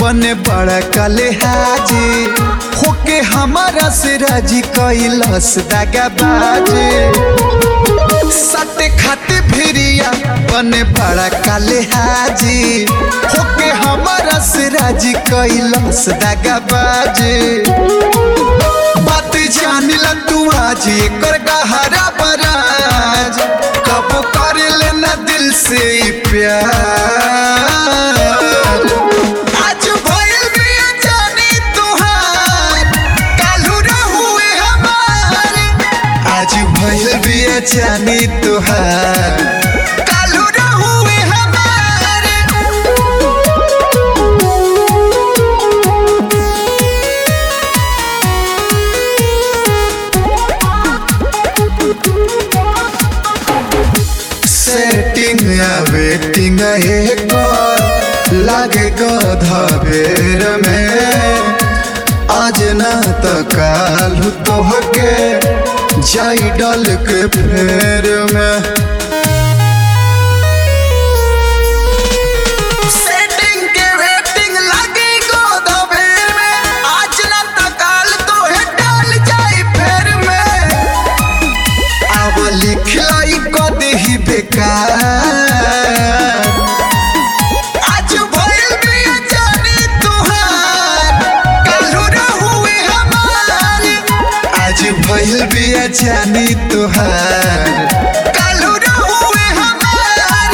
बने बड़ा कले हाजी होके हमारा से राजी कैलस दागा बाजी सटे खाते भिरिया बने बड़ा काले हाजी होके हमारा से राजी कैलस दागा बाजी बात जानिला तू आज एकर गहरा बराज कब कर लेना दिल से ई प्यार आज भइल बिया जानी तुहार काल्हू रहुए हमार आज भइल बिया जानी तुहार काल्हू रहुए हमार सेटिंग या वेटिंग एक लागे गधा बेर में आज ना त काल तोहके जाई डल के फेर में सेटिंग के वेटिंग लागे गधा बेर में आज ना त काल तोहे डाल जाई फेर में अब लिखलाई कदही बेकार आज भइल बिया जानी तुहार काल्हू रहुए हमार आज भइल बिया जानी तुहार काल्हू रहुए हमार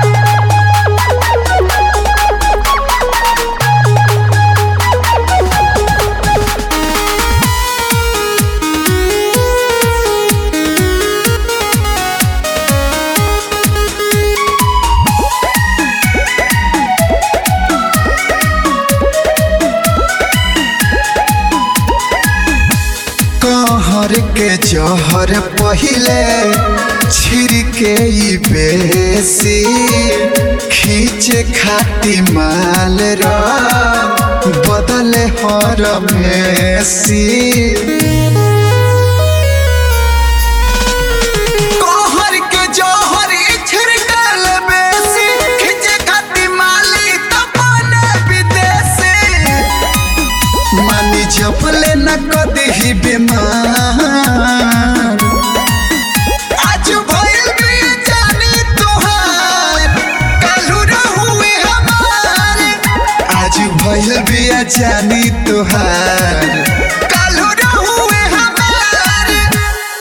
कहर के जहर पहिले छिड़के ई बेसी खींचे खाती माल रा बदले हर मेसी कहर के जहर छिड़कल बेसी खींचे खाती माली त बने विदेशी मानी जपले न कदही बीमार आज भइल बिया जानी तुहार काल्हू रहुए हमार आज भइल बिया जानी तुहार